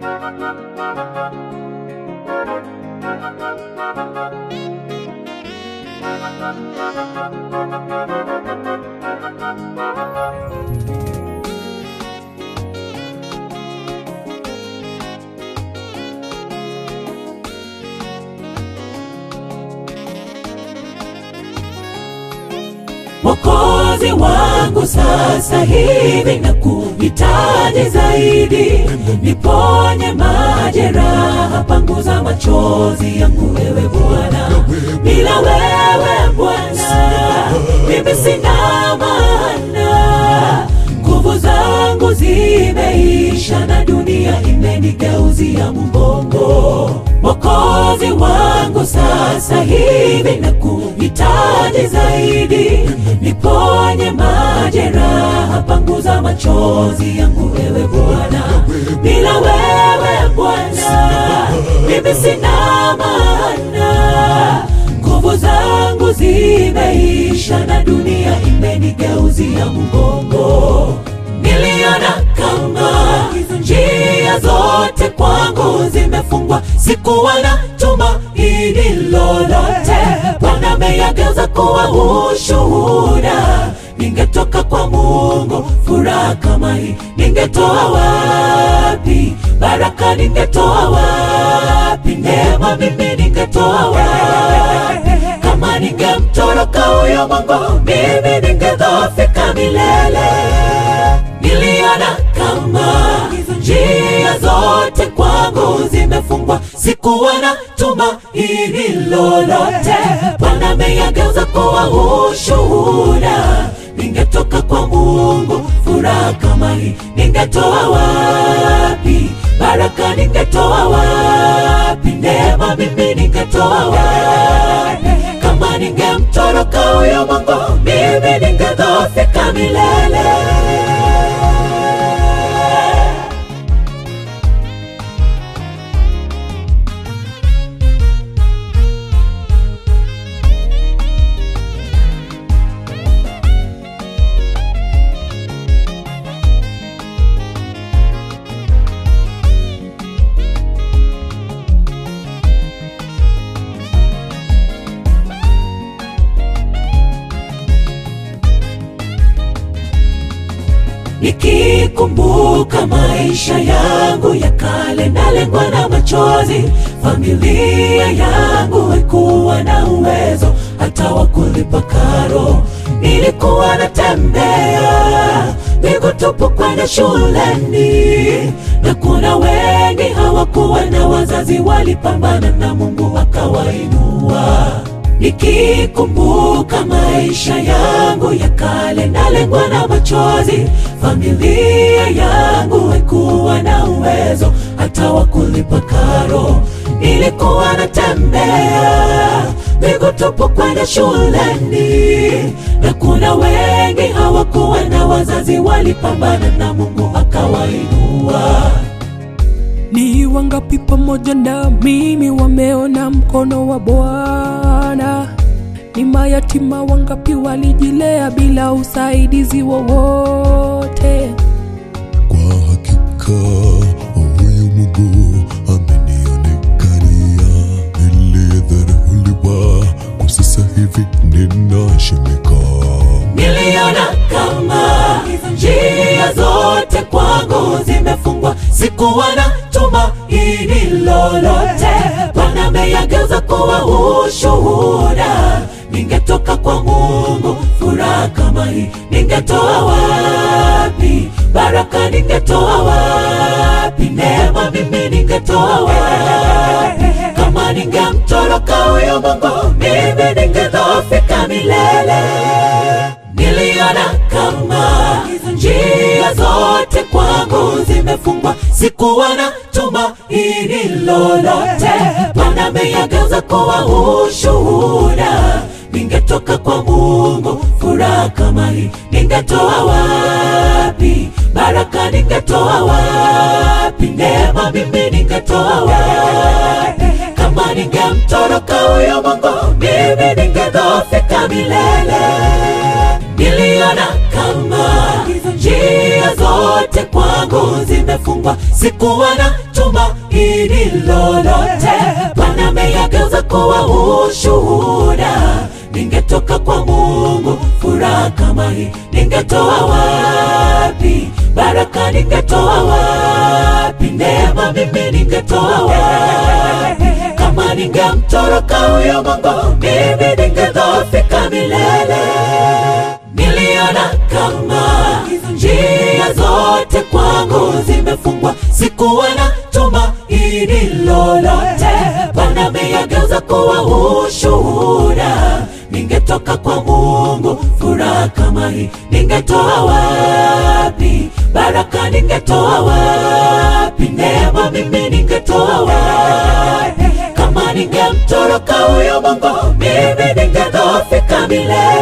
Mwokozi wangu sasa hivi na kuhitaji zaidi, niponye majeraha, panguza machozi yangu, wewe Bwana. Bila wewe Bwana, mimi sina maana, nguvu zangu zimeisha na dunia imenigeuzia mgongo. Mwokozi wangu sasa hivi na kuhitaji zaidi, niponye majeraha, panguza machozi yangu, wewe Bwana. Bila wewe Bwana, mimi sina maana, nguvu zangu zimeisha na dunia imenigeuzia mgongo. Niliona kama njia zote kwangu zimefungwa, sikuwa na tumaini lolote. Bwana ameyageuza kuwa ushuhuda. Ningetoka kwa Mungu, furaha kama hii ningetoa wapi? Baraka ningetoa wapi? Neema mimi ningetoa wapi? Kama ningemtoroka huyo Mungu, mimi ningedhoofika milele. Niliona kama njia zote kwangu zimefungwa, sikuwa na tumaini lolote. Bwana ameyageuza kuwa ushuhuda. Ningetoka kwa Mungu, furaha kama hii ningetoa wapi? Baraka ningetoa wapi? Neema mimi ningetoa wapi? Kama ningemtoroka huyo Mungu, mimi ningedhoofika milele. Nikikumbuka maisha yangu ya kale, nalengwa na machozi. Familia yangu haikuwa na uwezo hata wa kulipa karo. Nilikuwa natembea miguu tupu kwenda shuleni, na kuna wengi hawakuwa na wazazi, walipambana na Mungu akawainua. Nikikumbuka maisha yangu ya kale, nalengwa na machozi. Familia yangu haikuwa na uwezo hata wa kulipa karo. Nilikuwa natembea miguu tupu kwenda shuleni, na kuna wengi hawakuwa na wazazi, walipambana na Mungu akawainua. Ni wangapi pamoja na mimi wameona mkono wa Bwana? Ni mayatima wangapi walijilea bila usaidizi wowote? Kwa hakika huyu Mungu amenionekania, niliyedharauliwa, kwa sasa hivi ninaheshimika. Niliona kama njia zote kwangu zimefungwa, sikuwa na tumaini lolote. Bwana ameyageuza kuwa ushuhuda. Ningetoka kwa Mungu, furaha kama hii ningetoa wapi? Baraka ningetoa wapi? Neema mimi ningetoa wapi? Kama ningemtoroka huyo Mungu, mimi ningedhoofika milele. Niliona kama njia zote kwangu zimefungwa, sikuwa na tumaini lolote. Bwana ameyageuza kuwa ushuhuda. Ningetoka kwa Mungu, furaha kama hii ningetoa wapi? Baraka ningetoa wapi? Neema mimi ningetoa wapi? Kama ningemtoroka huyo Mungu, mimi ningedhoofika milele. Niliona kama njia zote kwangu zimefungwa zimefungwa, sikuwa na tumaini lolote. Bwana ameyageuza kuwa ushuhuda. Ningetoka kwa Mungu furaha kama hii, ningetoa wapi? Baraka ningetoa wapi? Neema mimi ningetoa wapi? Kama ningemtoroka huyo Mungu, mimi ningedhoofika milele. Niliona kama njia zote kwangu zimefungwa, sikuwa na tumaini lolote. Bwana ameyageuza kuwa ushuhuda. Ningetoka kwa Mungu furaha kama hii, ningetoa wapi? Baraka ningetoa wapi? Neema mimi ningetoa wapi? Kama ningemtoroka huyo Mungu, mimi ningedhoofika milele.